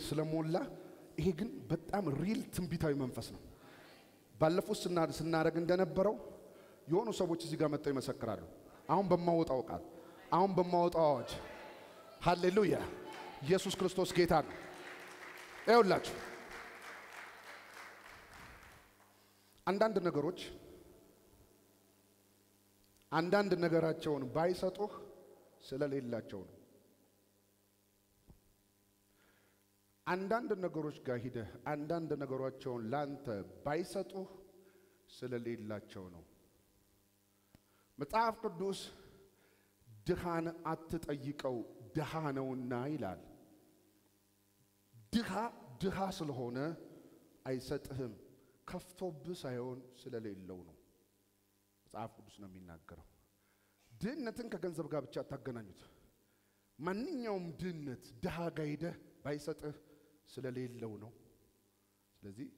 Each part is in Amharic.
ስለሞላ ይሄ ግን በጣም ሪል ትንቢታዊ መንፈስ ነው። ባለፉት ስና- ስናደርግ እንደነበረው የሆኑ ሰዎች እዚህ ጋር መጥተው ይመሰክራሉ። አሁን በማወጣው ቃል፣ አሁን በማወጣው አዋጅ፣ ሃሌሉያ ኢየሱስ ክርስቶስ ጌታ ነው። ይኸውላችሁ አንዳንድ ነገሮች አንዳንድ ነገራቸውን ባይሰጡህ ስለሌላቸው ነው። አንዳንድ ነገሮች ጋር ሂደህ አንዳንድ ነገሯቸውን ላንተ ባይሰጡህ ስለሌላቸው ነው። መጽሐፍ ቅዱስ ድሃን አትጠይቀው ድሃ ነውና ይላል። ድሃ ድሃ ስለሆነ አይሰጥህም፣ ከፍቶብህ ሳይሆን ስለሌለው ነው። መጽሐፍ ቅዱስ ነው የሚናገረው። ድህነትን ከገንዘብ ጋር ብቻ አታገናኙት። ማንኛውም ድህነት ድሃ ጋር ሄደህ ባይሰጥህ ስለሌለው ነው። ስለዚህ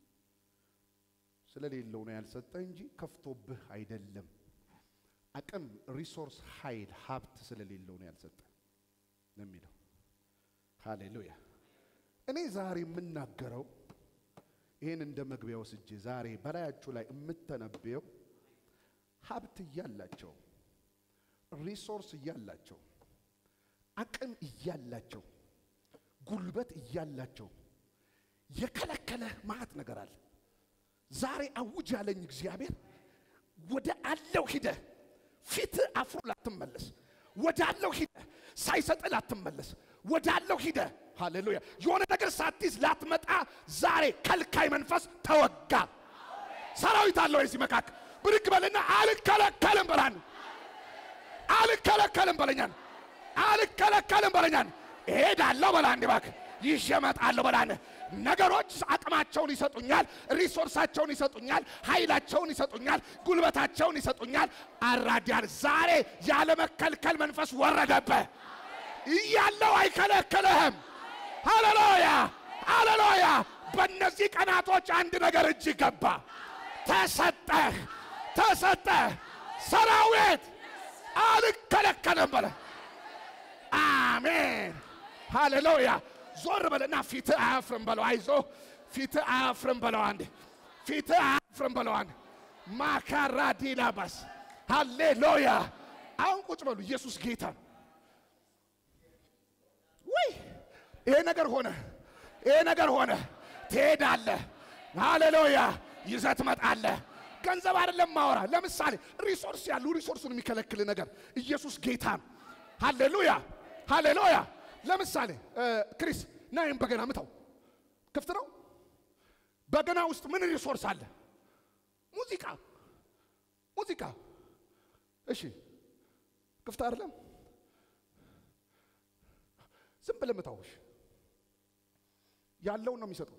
ስለሌለው ነው ያልሰጠህ እንጂ ከፍቶብህ አይደለም። አቅም፣ ሪሶርስ፣ ኃይል፣ ሀብት ስለሌለው ነው ያልሰጠህ ነው የሚለው። ሃሌሉያ። እኔ ዛሬ የምናገረው ይህን እንደ መግቢያ ወስጄ ዛሬ በላያችሁ ላይ የምተነበየው ሀብት እያላቸው ሪሶርስ እያላቸው አቅም እያላቸው ጉልበት እያላቸው የከለከለ ማት ነገር አለ። ዛሬ አውጅ ያለኝ እግዚአብሔር ወደ አለው ሂደ ፊት አፍሮ ላትመለስ፣ ወደ አለው ሂደ ሳይሰጥ ላትመለስ፣ ወደ አለው ሂደ ሃሌሉያ የሆነ ነገር ሳትይዝ ላትመጣ ዛሬ ከልካይ መንፈስ ተወጋ። ሰራዊት አለው የዚህ መካከል ብድግ በልና አልከለከልም በላን፣ አልከለከልም በለኛን፣ አልከለከልም በለኛን። እሄዳለሁ በላ እንዲ እባክህ ይዤ እመጣለሁ በላን። ነገሮች አቅማቸውን ይሰጡኛል፣ ሪሶርሳቸውን ይሰጡኛል፣ ኃይላቸውን ይሰጡኛል፣ ጉልበታቸውን ይሰጡኛል። አራዲያን ዛሬ ያለመከልከል መንፈስ ወረደብህ። እያለው አይከለክልህም። ሃሌሉያ ሃሌሉያ። በእነዚህ ቀናቶች አንድ ነገር እጅ ገባ። ተሰጠህ ተሰጠህ። ሰራዊት አልከለከልም በለ። አሜን ሃሌሉያ። ዞር በለና ፊትህ አያፍርም በለው። አይዞ ፊትህ አያፍርም በለው። አንድ ፊትህ አያፍርም በለው። አንድ ማካራ ዲላባስ ሃሌሉያ። አሁን ቁጭ በሉ። ኢየሱስ ጌታ ነው። ውይ ይሄ ነገር ሆነ፣ ይሄ ነገር ሆነ። ትሄዳለህ። ሃሌሉያ ይዘህ ትመጣለህ። ገንዘብ አይደለም ማወራ። ለምሳሌ ሪሶርስ ያሉ ሪሶርሱን የሚከለክል ነገር ኢየሱስ ጌታ ነው። ሃሌሉያ ሃሌሉያ። ለምሳሌ ክሪስ ናይም በገና ምታው ክፍት ነው። በገና ውስጥ ምን ሪሶርስ አለ? ሙዚቃ ሙዚቃ። እሺ ክፍት አይደለም። ዝም ብለህ ምታውሽ ያለውን ነው የሚሰጠው።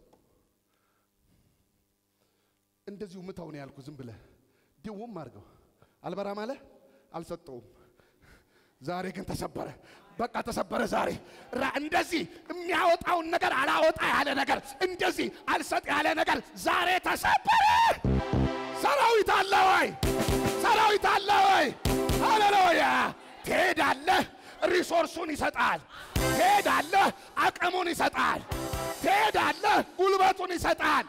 እንደዚሁ ምታው ነው ያልኩ። ዝም ብለህ ድውም አድርገው አልበራም አለ አልሰጠውም። ዛሬ ግን ተሰበረ። በቃ ተሰበረ። ዛሬ ራ እንደዚህ የሚያወጣውን ነገር አላወጣ ያለ ነገር እንደዚህ አልሰጥ ያለ ነገር ዛሬ ተሰበረ። ሰራዊት አለ ወይ? ሰራዊት አለ ወይ? ሃሌሉያ። ትሄዳለህ፣ ሪሶርሱን ይሰጣል። ትሄዳለህ፣ አቅሙን ይሰጣል። ትሄዳለህ፣ ጉልበቱን ይሰጣል።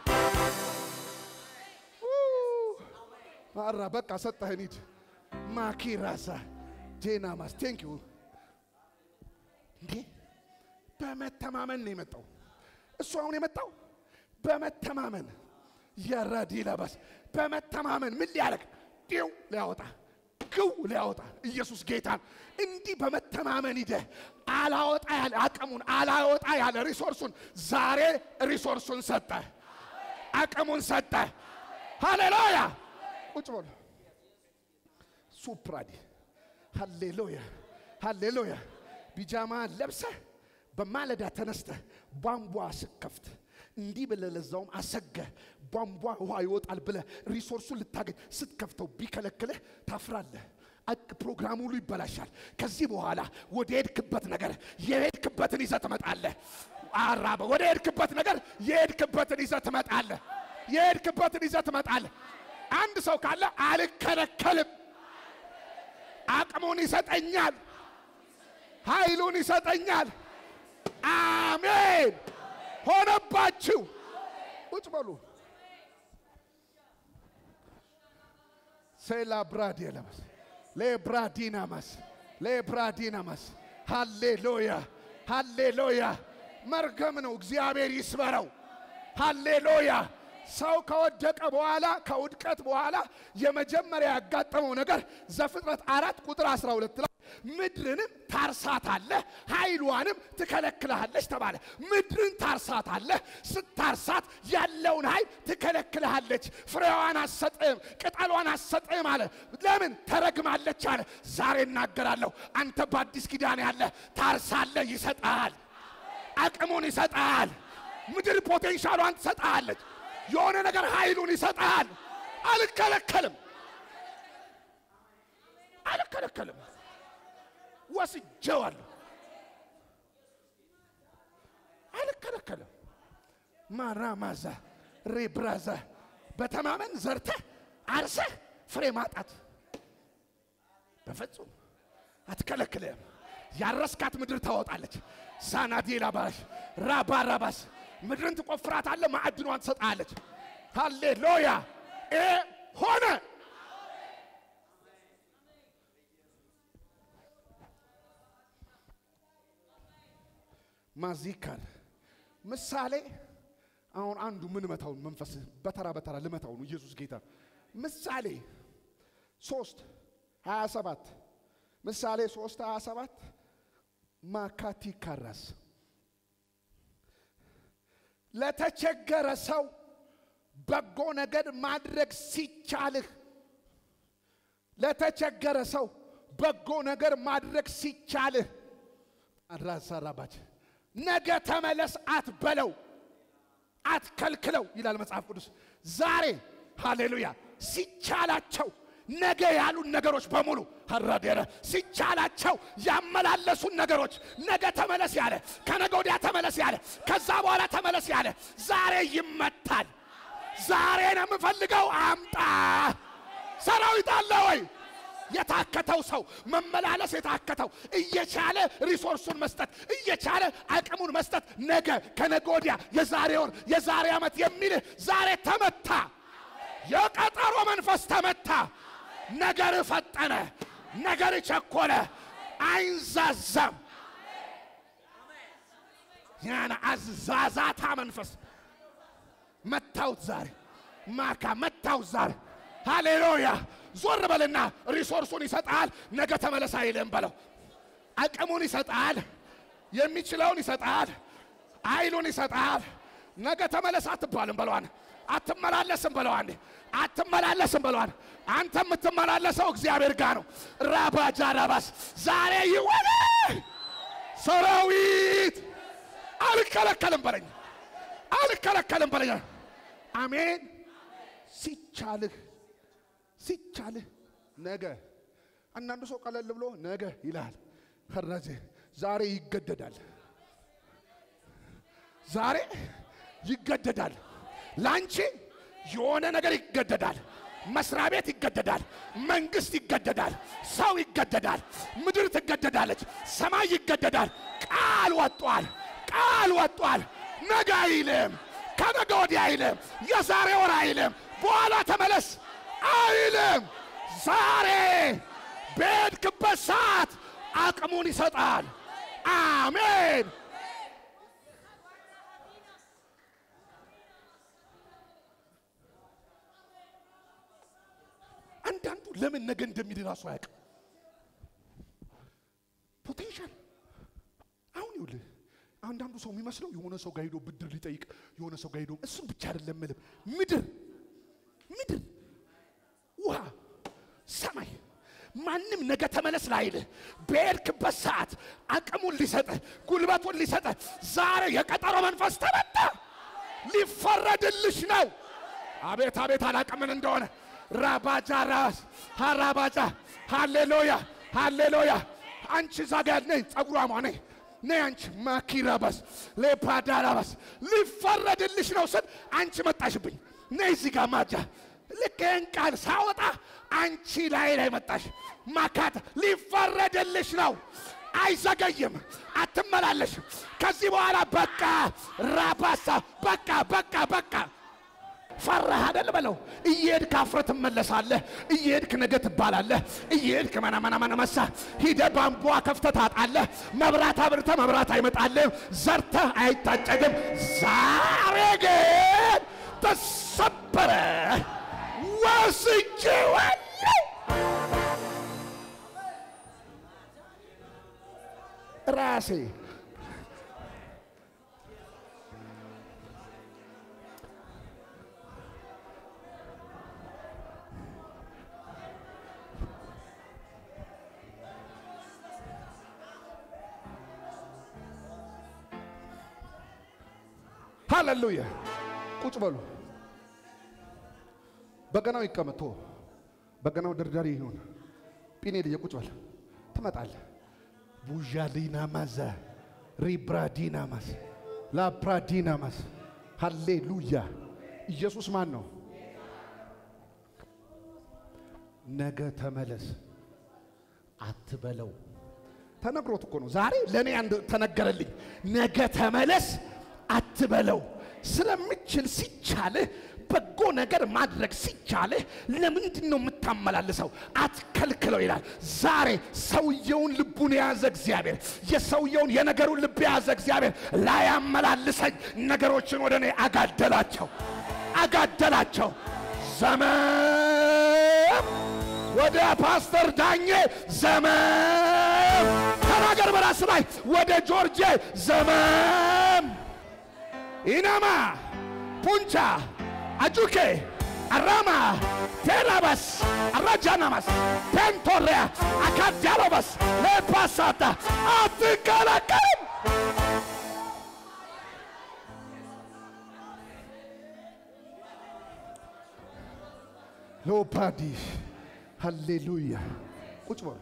አራ በቃ ሰጠህን። ሂድ ማኪራሳ ጄናማስ ቴንክ ዩ እንዴ በመተማመን ነው የመጣው። እሱ አሁን የመጣው በመተማመን የረዲ ለበስ በመተማመን ምን ሊያደርግ ዲው ሊያወጣ ግው ሊያወጣ ኢየሱስ ጌታን እንዲህ በመተማመን ሂደህ አላወጣ ያለ አቅሙን አላወጣ ያለ ሪሶርሱን ዛሬ ሪሶርሱን ሰጠ፣ አቅሙን ሰጠ። ሃሌሉያ ቁጭ በሉ ሱፕራዲ ሃሌሉያ ሃሌሉያ። ቢጃማ ለብሰህ በማለዳ ተነስተህ ቧንቧ ስከፍት እንዲህ ብለህ ለዛውም አሰገህ ቧንቧ ውሃ ይወጣል ብለህ ሪሶርሱን ልታገኝ ስትከፍተው ቢከለክልህ ታፍራለህ። አቅ ፕሮግራሙ ሁሉ ይበላሻል። ከዚህ በኋላ ወደ ሄድክበት ነገር የሄድክበትን ይዘህ ትመጣለህ። አራበ ወደ ሄድክበት ነገር የሄድክበትን ይዘህ ትመጣለህ። የሄድክበትን ይዘህ ትመጣለህ። አንድ ሰው ካለ አልከለከልም አቅሙን ይሰጠኛል፣ ኃይሉን ይሰጠኛል። አሜን ሆነባችሁ። ቁጭ በሉ። ሴላ ብራድ የለመስ ሌብራዲናማስ ሌብራዲናማስ ሃሌሉያ ሃሌሉያ። መርገም ነው፣ እግዚአብሔር ይስበረው። ሃሌሉያ። ሰው ከወደቀ በኋላ ከውድቀት በኋላ የመጀመሪያ ያጋጠመው ነገር ዘፍጥረት አራት ቁጥር 12 ላይ ምድርንም ታርሳታለህ ኃይሏንም ትከለክልሃለች ተባለ። ምድርን ታርሳታለህ። ስታርሳት ያለውን ኃይል ትከለክልሃለች። ፍሬዋን አሰጥም፣ ቅጠሏን አሰጥም አለ። ለምን ተረግማለች አለ። ዛሬ እናገራለሁ። አንተ በአዲስ ኪዳን ያለ ታርሳለህ፣ ይሰጣል። አቅሙን ይሰጣል። ምድር ፖቴንሻሏን ትሰጣለች። የሆነ ነገር ኃይሉን ይሰጣል። አልከለከልም፣ አልከለከልም ወስጀዋለሁ። አልከለከልም። ማራማዛ ሬብራዛ በተማመን ዘርተህ አርሰህ ፍሬ ማጣት በፍጹም አትከለክልም። ያረስካት ምድር ታወጣለች። ሳናዴላ ባሽ ራባራባስ ምድርን ትቆፍራታለህ፣ ማዕድኗን ትሰጣለች። ሃሌሉያ ይሄ ሆነ። ማዚካር ምሳሌ አሁን አንዱ ምን መታውን መንፈስ በተራ በተራ ልመታው ነው። ኢየሱስ ጌታ ምሳሌ ሶስት ሀያ ሰባት ምሳሌ ሶስት ሀያ ሰባት ማካቲ ካራስ ለተቸገረ ሰው በጎ ነገር ማድረግ ሲቻልህ ለተቸገረ ሰው በጎ ነገር ማድረግ ሲቻልህ አራሳራባች ነገ ተመለስ አትበለው፣ አትከልክለው ይላል መጽሐፍ ቅዱስ። ዛሬ ሃሌሉያ ሲቻላቸው ነገ ያሉን ነገሮች በሙሉ ሀራዴረ ሲቻላቸው ያመላለሱን ነገሮች ነገ ተመለስ ያለ ከነገ ወዲያ ተመለስ ያለ ከዛ በኋላ ተመለስ ያለ ዛሬ ይመታል። ዛሬ ነው የምፈልገው፣ አምጣ። ሰራዊት አለ ወይ? የታከተው ሰው መመላለስ የታከተው እየቻለ ሪሶርሱን መስጠት እየቻለ አቅሙን መስጠት ነገ ከነገ ወዲያ የዛሬ ወር የዛሬ ዓመት የሚልህ ዛሬ ተመታ። የቀጠሮ መንፈስ ተመታ። ነገር ፈጠነ፣ ነገር ቸኮለ፣ አይንዛዛም። ያን አዛዛታ መንፈስ መታውት ዛሬ ማካ መታውት ዛሬ ሃሌሉያ። ዞር በልና ሪሶርሱን ይሰጣል። ነገ ተመለስ አይልም በለው። አቅሙን ይሰጣል። የሚችለውን ይሰጣል። ኃይሉን ይሰጣል። ነገ ተመለስ አትባልም በለዋን። አትመላለስም በለዋን። አትመላለስም በለዋን። አንተ የምትመላለሰው እግዚአብሔር ጋር ነው። ራባጃ ራባስ ዛሬ ይወለ ሰራዊት አልከለከልም በለኝ፣ አልከለከልም በለኝ። አሜን። ሲቻልህ ሲቻልህ ነገ አንዳንዱ ሰው ቀለል ብሎ ነገ ይላል። ከረዜ ዛሬ ይገደዳል። ዛሬ ይገደዳል። ላንቺ የሆነ ነገር ይገደዳል። መስሪያ ቤት ይገደዳል። መንግስት ይገደዳል። ሰው ይገደዳል። ምድር ትገደዳለች። ሰማይ ይገደዳል። ቃል ወጧል። ቃል ወጧል። ነገ አይልም። ከነገ ወዲያ አይልም። የዛሬ ወር አይልም። በኋላ ተመለስ አይልም። ዛሬ በሄድክበት ሰዓት አቅሙን ይሰጣል። አሜን። አንዳንዱ ለምን ነገ እንደሚል ራሱ አያውቅም። ፖቴንሻል አሁን ይኸውልህ አንዳንዱ ሰው የሚመስለው የሆነ ሰው ጋር ሄዶ ብድር ሊጠይቅ የሆነ ሰው ጋር ሄዶ እሱም ብቻ አይደለም ምልም ምድር ምድር ውሃ ሰማይ ማንም ነገ ተመለስ ላይልህ በሄድክበት ሰዓት አቅሙን ሊሰጥህ ጉልበቱን ሊሰጥህ ዛሬ የቀጠሮ መንፈስ ተመታ። ሊፈረድልሽ ነው። አቤት አቤት አላቅምን እንደሆነ ራባጃ ራስ ሀራባጃ ሃሌሉያ ሃሌሉያ። አንቺ ዛጋ ነይ፣ ጸጉሯማ ነይ ነይ አንቺ ማኪራባስ ሌፓዳራባስ ሊፈረድልሽ ነው ስል አንቺ መጣሽብኝ። ነይ እዚህ ጋር ማጃ ልክ ይህን ቃል ሳወጣ አንቺ ላይ ላይ መጣሽ። ማካት ሊፈረድልሽ ነው። አይዘገይም፣ አትመላለሽም። ከዚህ በኋላ በቃ ራባሳ በቃ በቃ በቃ ፈራህ አይደል በለው። እየሄድክ አፍረህ ትመለሳለህ። እየሄድክ ነገ ትባላለህ። እየሄድክ መናመናመነመሳ ሂደህ ቧንቧ ከፍተህ ታጣለህ። መብራት አብርተህ መብራት አይመጣልህም። ዘርተህ አይታጨድም። ዛሬ ግን ተሰበረ። ወስጄዋለሁ። ራሴ ሃሌሉያ። ቁጭ በሉ። በገናው ይቀመጥ። ቶ በገናው ደርዳሪ ይሁን። ጲኔ ልየ ቁጭ በል። ትመጣለህ። ቡዣሊና ማዛ ሪብራዲና ማስ ላፕራዲና ማስ ሃሌሉያ። ኢየሱስ ማን ነው? ነገ ተመለስ አትበለው። ተነግሮት እኮ ነው። ዛሬ ለእኔ አንድ ተነገረልኝ። ነገ ተመለስ አትበለው። ስለምችል ሲቻልህ በጎ ነገር ማድረግ ሲቻልህ ለምንድን ነው የምታመላልሰው? አትከልክለው ይላል። ዛሬ ሰውየውን ልቡን የያዘ እግዚአብሔር የሰውየውን የነገሩን ልብ የያዘ እግዚአብሔር ላያመላልሰኝ ነገሮችን ወደ እኔ አጋደላቸው አጋደላቸው። ዘመም ወደ ፓስተር ዳኜ ዘመም ተናገር በራስ ላይ ወደ ጆርጄ ዘመም ኢናማ ፑንቻ አጁኬ አራማ ቴራባስ አራጃናማስ ፔንቶሪያ አካዲያሎባስ ሌፓሳታ አትከለከልም። ሎፓዲ ሃሌሉያ። ቁጭ በሉ።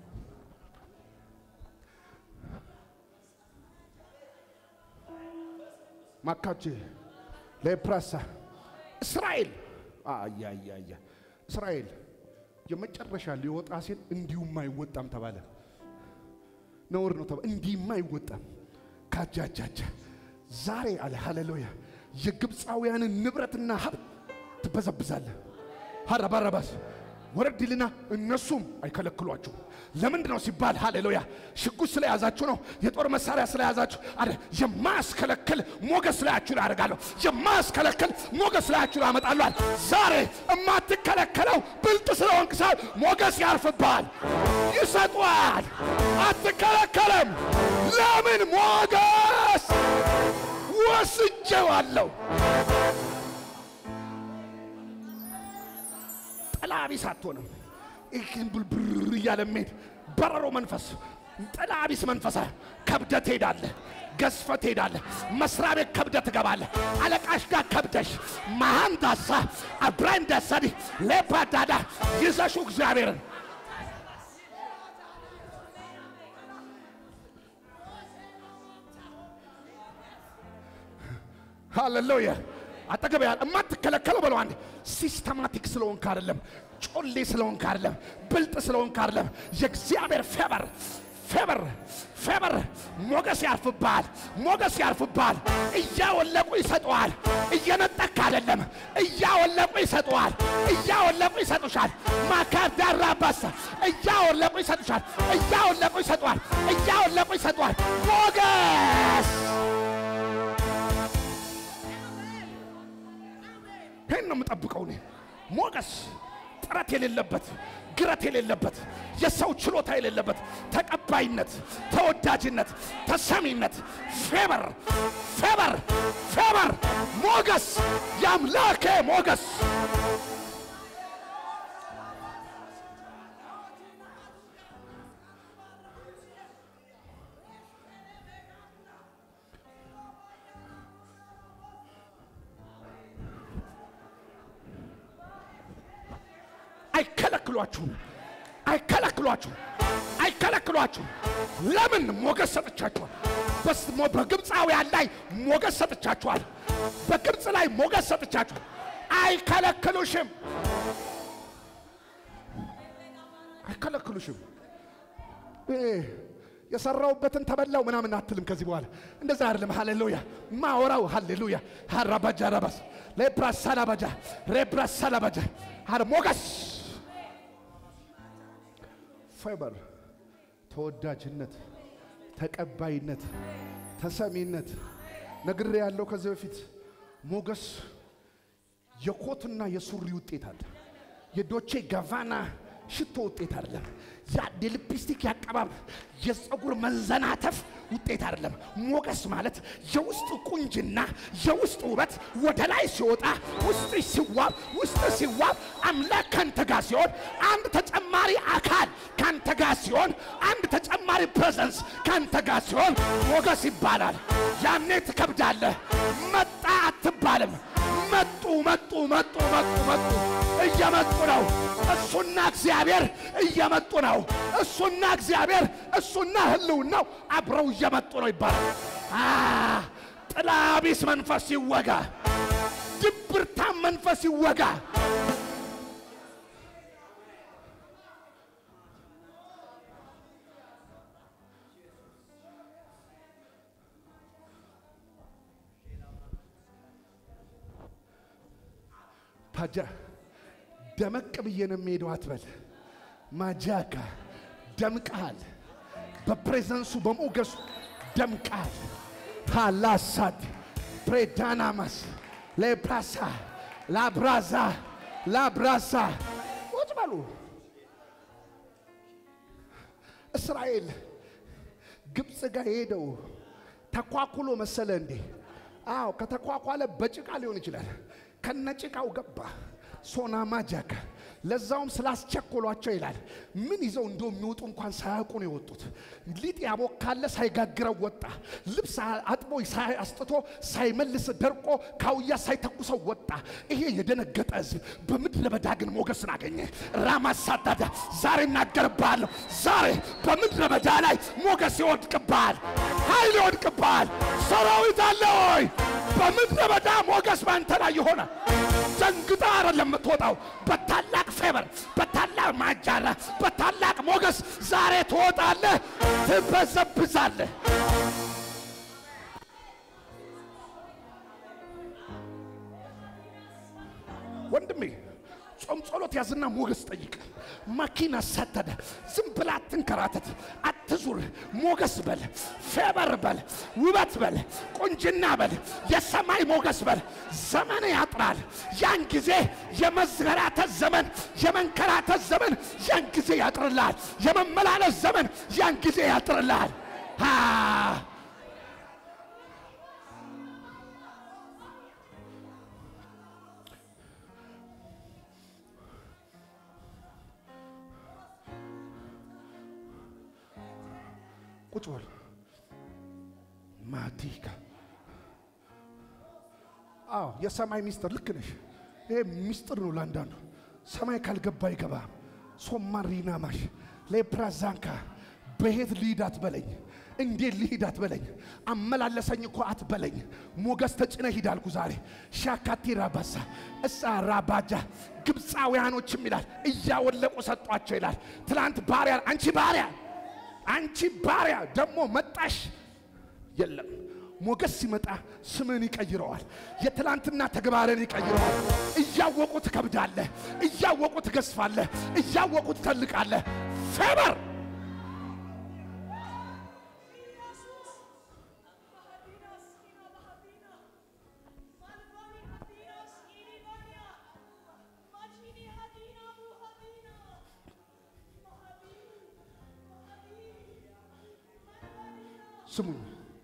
ማካቼ ለፕራሳ እስራኤል አያያያ እስራኤል የመጨረሻ ሊወጣ ሲል እንዲሁም አይወጣም ተባለ። ነውር ነው ተባለ። እንዲህም አይወጣም ካጃጃጃ ዛሬ አለ ሃሌሉያ የግብፃውያንን ንብረትና ሀብት ትበዘብዛለህ። ሀረባረባስ ወረድ ይልና እነሱም አይከለክሏችሁ። ለምንድን ነው ሲባል ሃሌሉያ ሽጉጥ ስለያዛችሁ ነው። የጦር መሳሪያ ስለያዛችሁ አረ የማያስከለክል ሞገስ ላያችሁ ላይ አደርጋለሁ። የማያስከለክል ሞገስ ላያችሁ ላይ አመጣለሁ። አለ። ዛሬ የማትከለከለው ብልጥ ስለሆንክ ሳይሆን ሞገስ ያርፍብሃል፣ ይሰጧል። አትከለከለም። ለምን ሞገስ ወስጄዋለሁ። ጥላ ቢስ አትሆንም። ይህን ብልብር እያለ የሚሄድ በረሮ መንፈስ ጥላ ቢስ መንፈሳ ከብደት ትሄዳለህ፣ ገዝፈ ትሄዳለህ። መስሪያ ቤት ከብደት ትገባለህ። አለቃሽ ጋር ከብደሽ መሃንዳሳ አብራንዳሳዲ ሌፓዳዳ ይዘሹ እግዚአብሔርን ሃሌሉያ አጠገብ ያለ የማትከለከለው በለው አንድ ሲስተማቲክ ስለሆንክ አይደለም፣ ጮሌ ስለሆንክ አይደለም፣ ብልጥ ስለሆንክ አይደለም። የእግዚአብሔር ፌበር ፌበር ፌበር ሞገስ ያርፍብሃል፣ ሞገስ ያርፍብሃል። እያወለቁ ይሰጠዋል። እየነጠቅ አይደለም፣ እያወለቁ ይሰጠዋል። እያወለቁ ይሰጡሻል። ማካዳራ ባሳ እያወለቁ ይሰጡሻል። እያወለቁ ይሰጠዋል። እያወለቁ ይሰጠዋል። ሞገስ ይህን ነው የምጠብቀው እኔ። ሞገስ ጥረት የሌለበት ግረት የሌለበት የሰው ችሎታ የሌለበት ተቀባይነት፣ ተወዳጅነት፣ ተሰሚነት፣ ፌበር ፌበር ፌበር ሞገስ የአምላኬ ሞገስ አይከለክሏችሁም፣ አይከለክሏችሁም፣ አይከለክሏችሁም። ለምን ሞገስ ሰጥቻችኋል። በስ- ሞ- በግብፃውያን ላይ ሞገስ ሰጥቻችኋል። በግብፅ ላይ ሞገስ ሰጥቻችኋል። አይከለክሉሽም፣ አይከለክሉሽም። ይሄ የሰራውበትን ተበላው ምናምን አትልም። ከዚህ በኋላ እንደዛ አይደለም። ሃሌሉያ ማወራው ሃሌሉያ ሃራባጃ ረባስ ሌፕራሳ ላባጃ ሬፕራሳ ላባጃ አረ ሞገስ ፌበር ተወዳጅነት፣ ተቀባይነት፣ ተሰሚነት ነግሬ ያለው ከዚህ በፊት ሞገስ የኮትና የሱሪ ውጤት አለ። የዶቼ ጋቫና ሽቶ ውጤት አይደለም። ያ የሊፕስቲክ ያቀባብ የፀጉር መንዘናተፍ ውጤት አይደለም። ሞገስ ማለት የውስጥ ቁንጅና የውስጥ ውበት ወደ ላይ ሲወጣ ውስጥ ሲዋብ ውስጥ ሲዋብ አምላክ ካንተ ጋር ሲሆን አንድ ተጨማሪ አካል ካንተ ጋር ሲሆን አንድ ተጨማሪ ፕሬዘንስ ካንተ ጋር ሲሆን ሞገስ ይባላል። ያኔ ትከብዳለህ። መጣ አትባልም። መጡ መጡ መጡ መጡ መጡ እየመጡ ነው። እሱና እግዚአብሔር እየመጡ ነው። እሱና እግዚአብሔር እሱና ህልውናው አብረው እየመጡ ነው ይባላል። አ ጥላ ቢስ መንፈስ ይወጋ፣ ድብርታም መንፈስ ይወጋ። ፓጃ ደመቅ ብዬ ነው የሚሄደው አትበል። ማጃካ ደምቀሃል። በፕሬዘንሱ በሞገሱ ደምቀሃል። ሃላሳድ ፕሬዳናማስ ሌፕራሳ ላብራዛ ላብራሳ ቁጭ በሉ። እስራኤል ግብፅ ጋር የሄደው ተኳኩሎ መሰለ እንዴ? አዎ ከተኳኳለ በጭቃ ሊሆን ይችላል። ከነጭቃው ገባ። ሶናማ ጃካ ለዛውም ስላስቸኮሏቸው ይላል። ምን ይዘው እንደሚወጡ እንኳን ሳያውቁ ነው የወጡት። ሊጥ ያቦካለ ሳይጋግረው ወጣ። ልብስ አጥቦ አስጥቶ ሳይመልስ ደርቆ ካውያ ሳይተኩሰው ወጣ። ይሄ የደነገጠ ሕዝብ በምድረ በዳ ግን ሞገስን አገኘ። ራማ ሳዳዳ ዛሬ እናገርብሃለሁ። ዛሬ በምድረ በዳ ላይ ሞገስ ይወድቅብሃል፣ ኃይል ይወድቅብሃል። ሰራዊት አለ ሆይ በምድረ በዳ ሞገስ ባንተ ላይ ይሆናል። ደንግጣ አይደለም የምትወጣው፣ በታላቅ ፌበር፣ በታላቅ ማጃራ፣ በታላቅ ሞገስ ዛሬ ትወጣለህ፣ ትበዘብዛለህ። ወንድሜ ጾም ጸሎት ያዝና ሞገስ ጠይቅ። ማኪና ሰተደ ዝም ብላ አትንከራተት፣ አትዙር። ሞገስ በል፣ ፌበር በል፣ ውበት በል፣ ቁንጅና በል፣ የሰማይ ሞገስ በል። ዘመን ያጥራል። ያን ጊዜ የመዝገራተት ዘመን፣ የመንከራተት ዘመን ያን ጊዜ ያጥርልሃል። የመመላለስ ዘመን ያን ጊዜ ያጥርልሃል። አ ቁጭ በል ማቲካ አዎ የሰማይ ሚስጥር ልክ ነሽ። ይሄ ሚስጥር ነው ለአንዳንዱ። ሰማይ ካልገባ አይገባም። ሶማሪና ማሽ ሌፕራዛንካ በሄት ልሂድ አትበለኝ፣ እንዴት ልሂድ አትበለኝ፣ አመላለሰኝ እኮ አትበለኝ። ሞገስ ተጭነ ሂድ አልኩ ዛሬ። ሻካቲ ራባሳ እሳ ራባጃ ግብፃውያኖችም ይላል እያወለቁ ሰጧቸው ይላል። ትላንት ባሪያ አንቺ ባሪያ አንቺ ባሪያ ደግሞ መጣሽ። የለም ሞገስ ሲመጣ ስምን ይቀይረዋል። የትላንትና ተግባርን ይቀይረዋል። እያወቁ ትከብዳለህ፣ እያወቁ ትገዝፋለህ፣ እያወቁ ትተልቃለህ። ፌበር ስሙኝ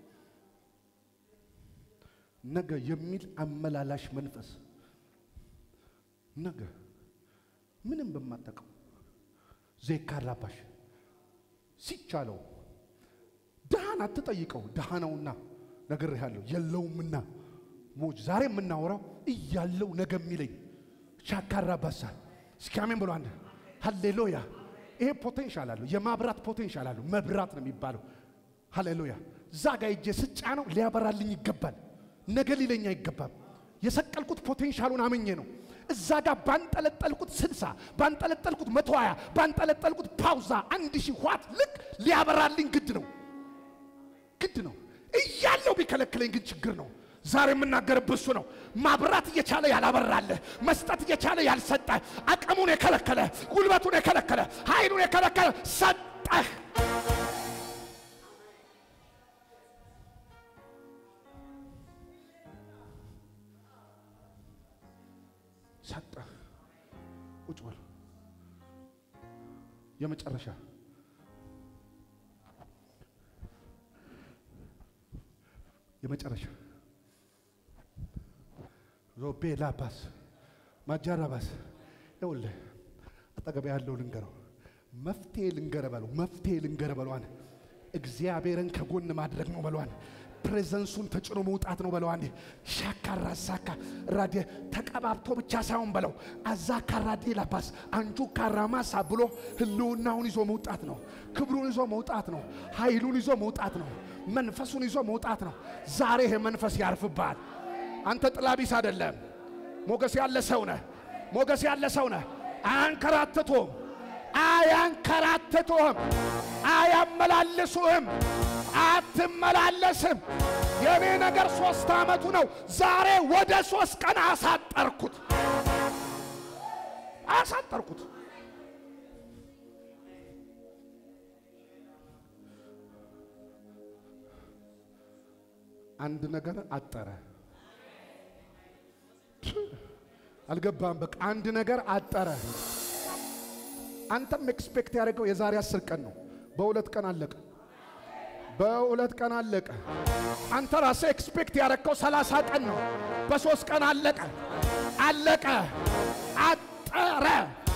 ነገ የሚል አመላላሽ መንፈስ ነገ ምንም በማጠቀው ዜካራባሽ ሲቻለው ድሃን አትጠይቀው፣ ድሃ ነውና ነግሬሃለሁ፣ የለውምና ሞጅ ዛሬ የምናወራው እያለው ነገ የሚለኝ ሻካራባሳ እስኪ አሜን ብሎ አንድ ሃሌሉያ። ይሄ ፖቴንሻል አለው፣ የማብራት ፖቴንሻል አለው። መብራት ነው የሚባለው። ሃሌሉያ። እዛ ጋ እጄ ስጫ ነው ሊያበራልኝ ይገባል። ነገ ሊለኝ አይገባም። የሰቀልኩት ፖቴንሻሉን አምኜ ነው። እዛ ጋር ባንጠለጠልኩት ስልሳ ባንጠለጠልኩት መቶ ሀያ ባንጠለጠልኩት ፓውዛ አንድ ሺህ ዋት ልክ ሊያበራልኝ ግድ ነው። ግድ ነው እያለው ቢከለክለኝ ግን ችግር ነው። ዛሬ የምናገርብህ እሱ ነው። ማብራት እየቻለ ያላበራለ፣ መስጠት እየቻለ ያልሰጠ፣ አቅሙን የከለከለ፣ ጉልበቱን የከለከለ፣ ኃይሉን የከለከለ ሰጠህ። ሰጠህ። ቁጭ በል። የመጨረሻ የመጨረሻ ሮቤ ላባስ ማጃራባስ ይኸውልህ፣ አጠገቤ ያለው ልንገረው፣ መፍትሄ ልንገረ በለው፣ መፍትሄ ልንገረ በለዋን። እግዚአብሔርን ከጎን ማድረግ ነው በለዋን። ፕሬዘንሱን ተጭኖ መውጣት ነው በለው። አንዴ ሻካራ ዛካ ራዲ ተቀባብቶ ብቻ ሳይሆን በለው አዛካ ራዲ ላባስ አንጁ ካራማሳ ብሎ ህልውናውን ይዞ መውጣት ነው። ክብሩን ይዞ መውጣት ነው። ኃይሉን ይዞ መውጣት ነው። መንፈሱን ይዞ መውጣት ነው። ዛሬ ይሄ መንፈስ ያርፍብሃል። አንተ ጥላቢስ አይደለም። ሞገስ ያለ ሰው ነህ። ሞገስ ያለ ሰው ነህ። አያንከራትቱም፣ አያንከራትቱህም፣ አያመላልሱህም፣ አትመላለስም። የኔ ነገር ሶስት ዓመቱ ነው። ዛሬ ወደ ሶስት ቀን አሳጠርኩት፣ አሳጠርኩት። አንድ ነገር አጠረ። አልገባም። በቃ አንድ ነገር አጠረ። አንተም ኤክስፔክት ያደረገው የዛሬ አስር ቀን ነው። በሁለት ቀን አለቀ። በሁለት ቀን አለቀ። አንተ ራስህ ኤክስፔክት ያደረግከው ሰላሳ ቀን ነው። በሶስት ቀን አለቀ። አለቀ። አጠረ።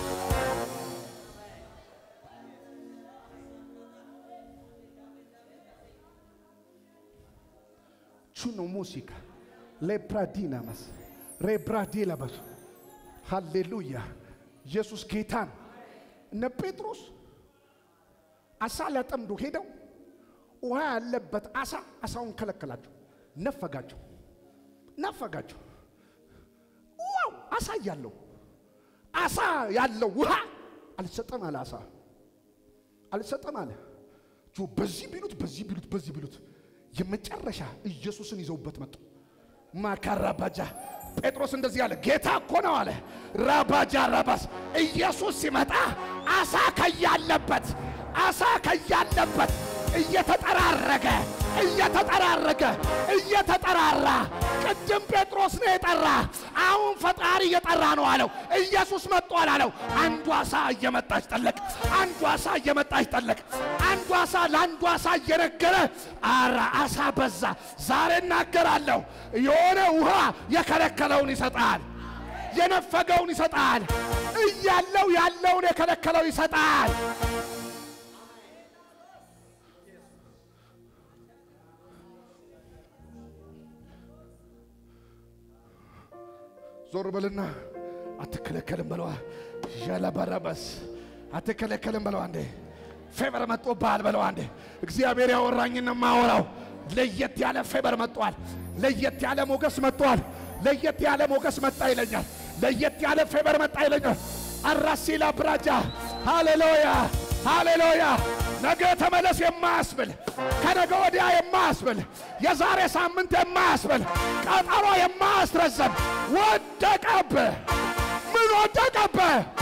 ቹኖ ሙዚቃ ሌብራዲናመስ ሬብራዲላበሱ ሃሌሉያ ኢየሱስ ጌታን እነ ጴጥሮስ አሳ ሊያጠምዱ ሄደው ውሃ ያለበት አሳ አሳውን ከለከላቸው፣ ነፈጋቸው ነፈጋቸው። ዋው አሳ ያለው አሳ ያለው ውሃ አልሰጠም አለ። አሳ አልሰጠም አለ። ጆ በዚህ ቢሉት በዚህ ቢሉት በዚህ ቢሉት የመጨረሻ ኢየሱስን ይዘውበት መጡ። ማካራባጃ ጴጥሮስ እንደዚህ አለ፣ ጌታ እኮ ነው አለ። ራባጃ ራባስ ኢየሱስ ሲመጣ አሳ ከያለበት አሳ ከያለበት እየተጠራረገ እየተጠራረገ እየተጠራራ ቅድም ጴጥሮስ ነው የጠራ፣ አሁን ፈጣሪ እየጠራ ነው አለው። ኢየሱስ መጥቷል አለው። አንዱ አሳ እየመጣች ጠለቅ፣ አንዱ አሳ እየመጣች ጠለቅ፣ አንዱ አሳ ለአንዱ አሳ እየነገረ አራ አሳ በዛ። ዛሬ እናገራለሁ፣ የሆነ ውሃ የከለከለውን ይሰጣል፣ የነፈገውን ይሰጣል፣ እያለው ያለውን የከለከለው ይሰጣል። ዞር በልና አትከለከልም በለዋ። ዣላባራባስ አትከለከልም በለዋ። አንዴ ፌቨር መጥቶብሃል በለዋ። አንዴ እግዚአብሔር ያወራኝን ማወራው ለየት ያለ ፌቨር መጥቷል። ለየት ያለ ሞገስ መጥቷል። ለየት ያለ ሞገስ መጣ ይለኛል። ለየት ያለ ፌቨር መጣ ይለኛል። አራሲላ ብራጃ ሃሌሉያ ሃሌሉያ። ነገ ተመለስ የማያስብል ከነገ ወዲያ የማያስብል የዛሬ ሳምንት የማያስብል ቀጠሮ የማያስረዘም ወደቀብህ። ምን ወደቀብህ?